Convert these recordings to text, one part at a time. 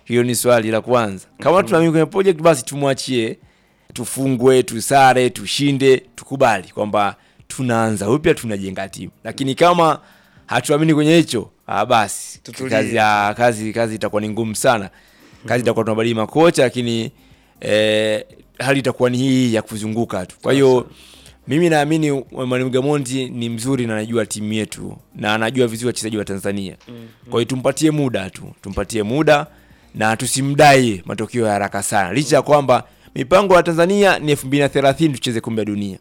Hiyo ni swali la kwanza. Kama tunaamini kwenye project, basi tumwachie, tufungwe, tusare, tushinde, tukubali kwamba tunaanza upya, tunajenga timu. Lakini kama hatuamini kwenye hicho, ah, basi Tutulie. kazi, ya, kazi kazi itakuwa ni ngumu sana. Kazi itakuwa tunabadili makocha, lakini eh, hali itakuwa ni hii ya kuzunguka tu. Kwa hiyo mimi naamini Mwalimu Gamondi ni mzuri na anajua timu yetu na anajua vizuri wachezaji wa Tanzania. Kwa hiyo tumpatie muda tu, tumpatie muda na tusimdai matokeo ya haraka sana, licha ya kwamba mipango ya Tanzania ni 2030 tucheze kombe la dunia.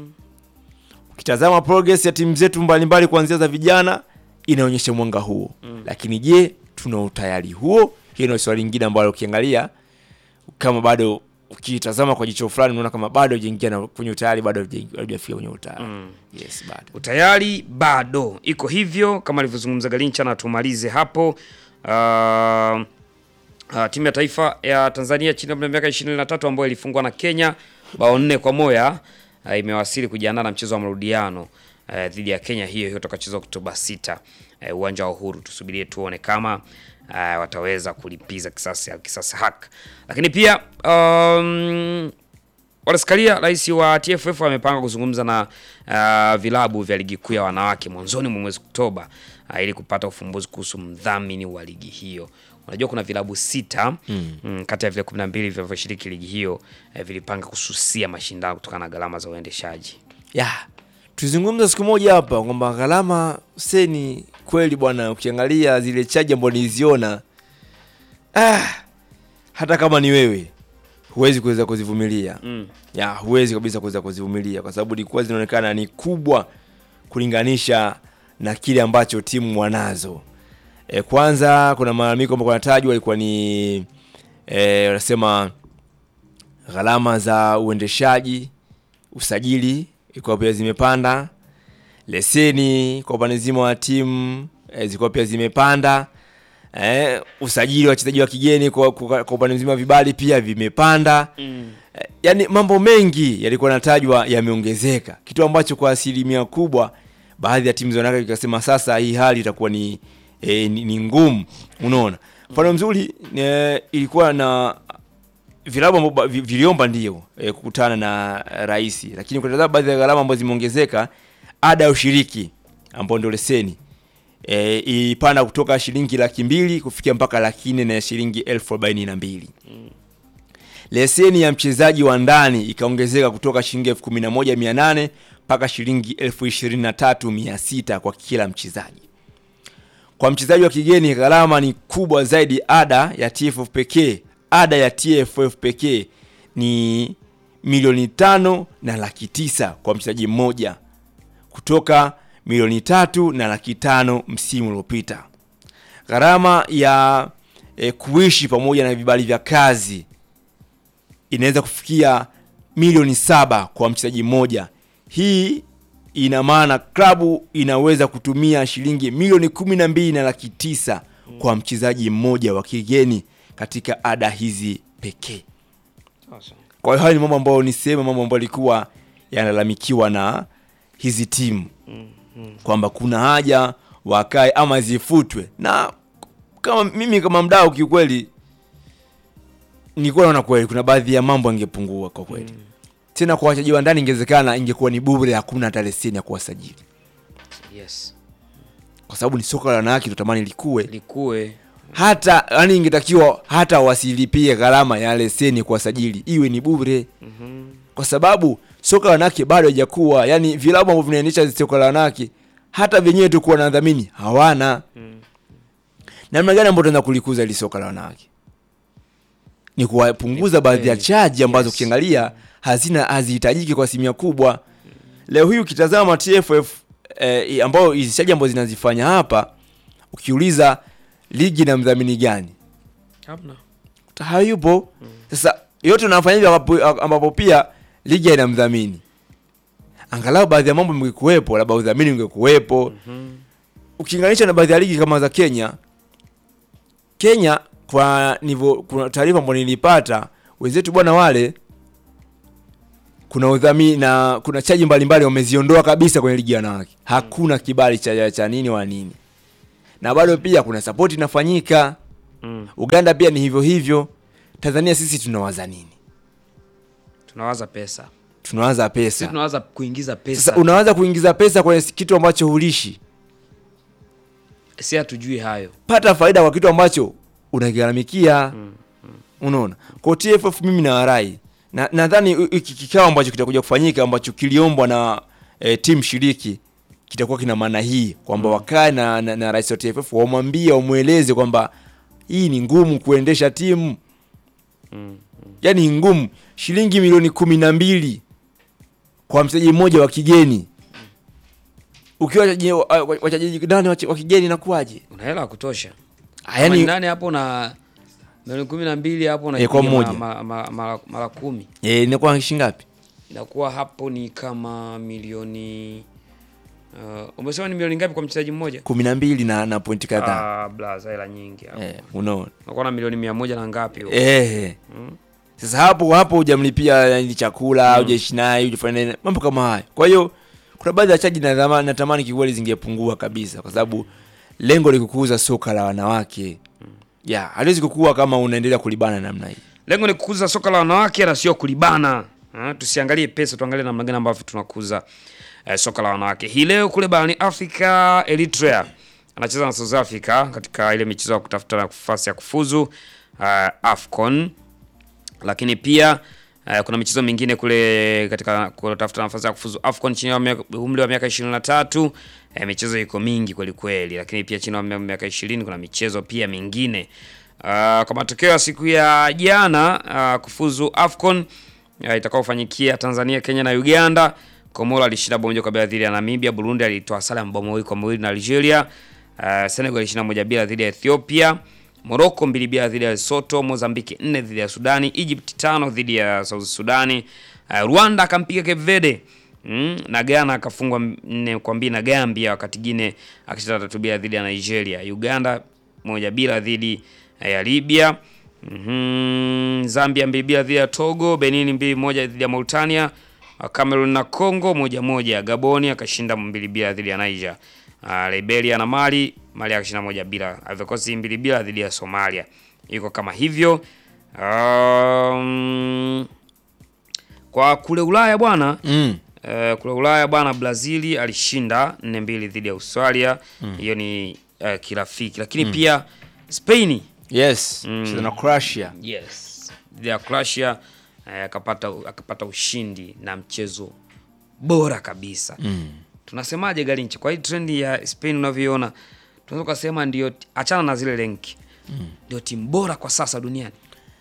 Ukitazama progress ya timu zetu mbalimbali kuanzia za vijana inaonyesha mwanga huo, lakini je, tuna utayari huo? Hiyo ndio swali lingine ambalo ukiangalia kama bado ukitazama kwa jicho fulani unaona kama bado hajaingia na kwenye utayari, bado hajaingia- hajafika kwenye utayari. Yes, bado. utayari bado iko hivyo kama alivyozungumza Galincha, na tumalize hapo. Uh, uh, timu ya taifa ya Tanzania chini ya umri wa miaka 23 ambayo ilifungwa na Kenya bao nne kwa moja uh, imewasili kujiandaa na mchezo wa marudiano uh, dhidi ya Kenya, hiyo hiyo utakachezwa Oktoba 6 uh, uwanja wa Uhuru. Tusubirie tuone kama uh, wataweza kulipiza kisasi kisasi hak, lakini pia um, Walaskalia, rais wa TFF amepanga kuzungumza na uh, vilabu vya ligi kuu ya wanawake mwanzoni mwa mwezi Oktoba uh, ili kupata ufumbuzi kuhusu mdhamini wa ligi hiyo. Unajua kuna vilabu sita mm. kati ya vile 12 vinavyoshiriki ligi hiyo uh, vilipanga kususia mashindano kutokana na gharama za uendeshaji. ya tuzungumza siku moja hapa kwamba gharama seni kweli bwana, ukiangalia zile chaji ambazo niliziona ah, hata kama ni wewe huwezi kuweza kuzivumilia Mm. ya huwezi kabisa kuweza kuzivumilia kwa sababu ilikuwa zinaonekana ni kubwa kulinganisha na kile ambacho timu wanazo. E, kwanza kuna malalamiko ambayo yanatajwa ilikuwa ni e, wanasema gharama za uendeshaji, usajili ilikuwa pia zimepanda, leseni kwa upande mzima wa timu e, zilikuwa pia zimepanda eh, usajili wa wachezaji wa kigeni kwa, kwa, kwa upande mzima wa vibali pia vimepanda Mm. Eh, yaani mambo mengi yalikuwa yanatajwa yameongezeka, kitu ambacho kwa asilimia kubwa baadhi ya timu za wanawake ikasema sasa hii hali itakuwa ni, eh, ni, ni ngumu. Unaona, mfano mzuri eh, ilikuwa na vilabu ambavyo vi- viliomba ndio eh, kukutana na rais, lakini kutazama baadhi ya gharama ambazo zimeongezeka, ada ya ushiriki ambayo ndio leseni e, ilipanda kutoka shilingi laki mbili kufikia mpaka laki nne na shilingi elfu arobaini na mbili leseni ya mchezaji wa ndani ikaongezeka kutoka shilingi elfu kumi na moja mia nane mpaka shilingi elfu ishirini na tatu mia sita kwa kila mchezaji. Kwa mchezaji wa kigeni gharama ni kubwa zaidi. Ada ya TFF pekee, ada ya TFF pekee ni milioni tano na laki tisa kwa mchezaji mmoja kutoka milioni tatu na laki tano msimu uliopita. Gharama ya e, kuishi pamoja na vibali vya kazi inaweza kufikia milioni saba kwa mchezaji mmoja. Hii ina maana klabu inaweza kutumia shilingi milioni kumi na mbili na laki tisa kwa mchezaji mmoja wa kigeni katika ada hizi pekee. Kwa hiyo hayo ni mambo ambayo ni sehemu mambo ambayo yalikuwa yanalalamikiwa na hizi timu kwamba kuna haja wakae ama zifutwe, na kama mimi kama mdau kiukweli nilikuwa naona kweli kuna baadhi ya mambo yangepungua kwa kweli tena kwa wachezaji wa ndani ingewezekana ingekuwa ni bure, hakuna hata leseni ya kuwasajili, Yes. kwa sababu ni soka la wanawake, tunatamani likue Likue. hata yani, ingetakiwa hata wasilipie gharama ya leseni kuwasajili, iwe ni bure, kwa sababu soka la wanawake bado haijakuwa. Yani vilabu ambavyo vinaendesha soka la wanawake hata vyenyewe tu kuwa na dhamini hawana. Namna gani ambayo tunaweza kulikuza ili soka la wanawake? Ni kuwapunguza baadhi ya Yes. chaji ambazo Yes. ukiangalia hazina hazihitajiki kwa asilimia kubwa. Leo hii ukitazama TFF eh, ambao hizi chaji ambazo zinazifanya hapa, ukiuliza ligi na mdhamini gani Hamna. hayupo. Sasa yote unafanya hivyo ambapo, ambapo pia ligi haina mdhamini. Angalau baadhi ya mambo mngekuwepo, labda udhamini ungekuwepo. Ukilinganisha na baadhi ya ligi kama za Kenya, Kenya kwa nivo, kuna taarifa ambayo nilipata wenzetu bwana wale kuna udhamini na kuna chaji mbalimbali wameziondoa kabisa kwenye ligi ya wanawake. Hakuna kibali cha cha nini wala nini, na bado pia kuna sapoti inafanyika Mm. Uganda pia ni hivyo hivyo. Tanzania sisi tunawaza nini? Tunawaza pesa. Tunawaza Sisi pesa. tunawaza kuingiza pesa. Sasa unawaza kuingiza pesa kwenye kitu ambacho hulishi. si hatujui hayo. Pata faida kwa kitu ambacho unagharamikia. Unaona? Kwa TFF mimi na warai na nadhani hiki kikao ambacho kitakuja kufanyika ambacho kiliombwa na e, timu shiriki kitakuwa kina maana hii kwamba wakae na, na, na rais wa TFF wamwambie wamweleze kwamba hii ni ngumu kuendesha timu yaani ni ngumu shilingi milioni kumi na mbili kwa mchezaji mmoja wa kigeni ukiwa wachezaji- wa- wa- wachezaji nane wa wa kigeni inakuwaje Una hela ya kutosha. Ah, Yani yaani nane hapo na milioni kumi na mbili hapo na Eh, kwa mmoja. mara, mara, mara, mara kumi eh, inakuwa shilingi ngapi inakuwa hapo ni kama milioni uh, umesema ni milioni ngapi kwa mchezaji mmoja? kumi na mbili na, na pointi kadhaa Ah, blaza hela nyingi hapo. eh, unaona Unakuwa na milioni mia moja na ngapi huko? eh. Sasa hapo hapo hujamlipia yani chakula hujaishi naye hujafanya nini, mambo kama hayo. Kwa hiyo kuna baadhi ya chaji natamani, natamani kikweli zingepungua kabisa, kwa sababu lengo ni kukuza soka la wanawake ya haliwezi kukua kama unaendelea kulibana namna hii. Lengo ni kukuza soka la wanawake na sio kulibana. Ha, tusiangalie pesa, tuangalie namna gani ambavyo tunakuza eh, soka la wanawake. Hii leo kule barani Afrika, Eritrea anacheza na South Africa katika ile michezo ya kutafuta nafasi ya kufuzu uh, AFCON, lakini pia uh, kuna michezo mingine kule katika kutafuta nafasi ya kufuzu AFCON chini ya miaka- umri wa miaka 23. Eh, michezo iko mingi kweli kweli, lakini pia chini ya miaka 20 kuna michezo pia mingine. Uh, kwa matokeo ya siku ya jana uh, kufuzu AFCON uh, itakaofanyikia Tanzania, Kenya na Uganda. Komoro alishinda bao moja kwa bila dhidi ya Namibia. Burundi alitoa sare ya mabao mawili kwa mawili na Algeria. Uh, Senegal alishinda moja bila dhidi ya Ethiopia. Morocco mbili bila dhidi ya Lesotho. Mozambique nne dhidi ya Sudani. Egypt tano dhidi ya South Sudani. Uh, Rwanda akampiga Cape Verde. Mm, na Ghana akafungwa nne kwa mbili na Gambia, wakati Guinea akishinda tatu bila dhidi ya Nigeria. Uganda moja bila dhidi ya Libya. Mhm, Zambia mbili bila dhidi ya Togo, Benin mbili moja dhidi ya Mauritania, Cameroon na Congo moja moja. Gaboni akashinda mbili bila dhidi ya Niger. Uh, Liberia na Mali, Mali akashinda moja bila. Ivory Coast mbili bila dhidi ya Somalia. Iko kama hivyo. Um, kwa kule Ulaya bwana Mm. Eh, kule Ulaya bwana, Brazil alishinda 4-2 dhidi ya Australia. Hiyo ni eh, kirafiki, lakini pia Spain Yes, cheza na Croatia. yes dhidi ya Croatia eh, akapata akapata ushindi na mchezo bora kabisa. Tunasemaje Galinchi, kwa hii trendi ya Spain unavyoiona, tunaweza kusema ndio, achana na zile renki, ndio timu bora kwa sasa duniani.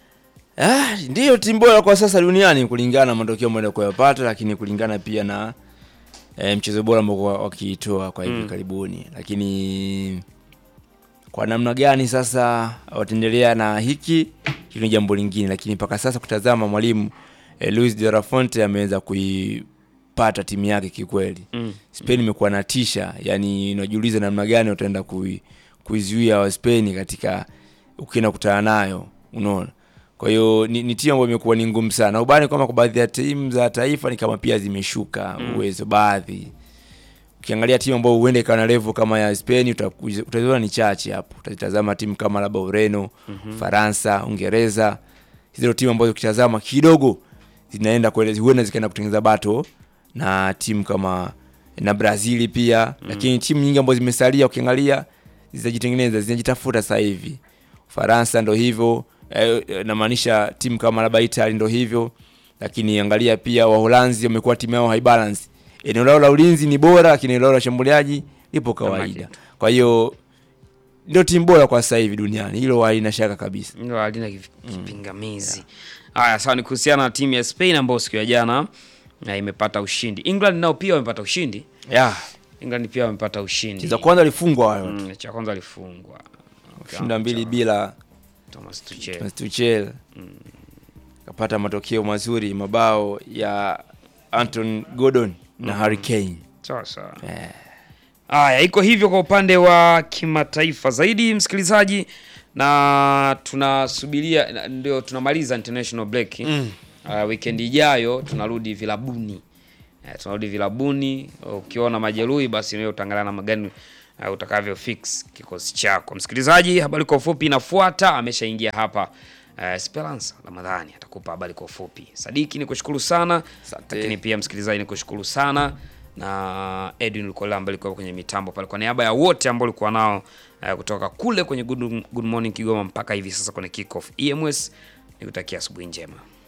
Ah, ndiyo timu bora kwa sasa duniani kulingana na matokeo ambayo kuyapata, lakini kulingana pia na e, mchezo bora ambao kwa- wakiitoa kwa hivi karibuni, lakini kwa namna gani sasa wataendelea na hiki hilo ni jambo lingine, lakini mpaka sasa kutazama mwalimu e, Luis de la Fuente ameweza kuipata timu yake kikweli. Mm. Spain imekuwa na tisha, yani unajiuliza namna gani wataenda kui, kuizuia wa Spain katika ukienda kutana nayo, unaona. Kwa hiyo ni, ni timu ambayo imekuwa ni ngumu sana. Ubani kwamba kwa baadhi ya timu za taifa ni kama pia zimeshuka uwezo baadhi. Ukiangalia timu ambayo huenda ikawa na level kama ya Spain utaku- utaziona ni chache hapo. Utazitazama timu kama labda Ureno, Faransa, Uingereza. Hizo ndio timu ambazo ukitazama kidogo zinaenda kwenda huenda zikaenda kutengeneza bato na timu kama na Brazil pia, lakini timu nyingi ambazo zimesalia ukiangalia zinajitengeneza, zinajitafuta sasa hivi. Faransa ndo hivyo eh, eh, namaanisha timu kama labda Italy ndo hivyo, lakini angalia pia Waholanzi wamekuwa timu yao high balance. Eneo lao la ulinzi ni bora, lakini eneo lao la shambuliaji lipo kawaida. Kwa hiyo ndio timu bora kwa sasa hivi duniani, hilo halina shaka kabisa. Hilo halina kif- kipingamizi. Haya, sawa, ni kuhusiana na timu ya Spain ambayo siku ya jana na imepata ushindi. England nao pia wamepata ushindi. Yeah, England pia wamepata ushindi. za kwanza walifungwa wale watu. Mm, cha kwanza alifungwa Shinda mbili bila Thomas Tuchel. Thomas Tuchel kapata matokeo mazuri, mabao ya Anton Gordon na Harry Kane. Sawa sawa. Eh. Haya, iko hivyo kwa upande wa kimataifa zaidi, msikilizaji, na tunasubiria na- ndio tunamaliza international break. Uh, weekend ijayo tunarudi vilabuni. Eh, tunarudi vilabuni. Ukiona majeruhi basi wewe utaangalia namna gani uh, utakavyo fix kikosi chako. Msikilizaji, habari kwa ufupi inafuata, ameshaingia hapa uh, Esperance Ramadhani atakupa habari kwa ufupi. Sadiki ni kushukuru sana, Asante. lakini pia msikilizaji ni kushukuru sana na Edwin Lukola ambaye alikuwa kwenye mitambo pale, kwa niaba ya wote ambao ulikuwa nao uh, kutoka kule kwenye Good, Good Morning Kigoma mpaka hivi sasa kwenye kickoff EMS, nikutakia asubuhi njema.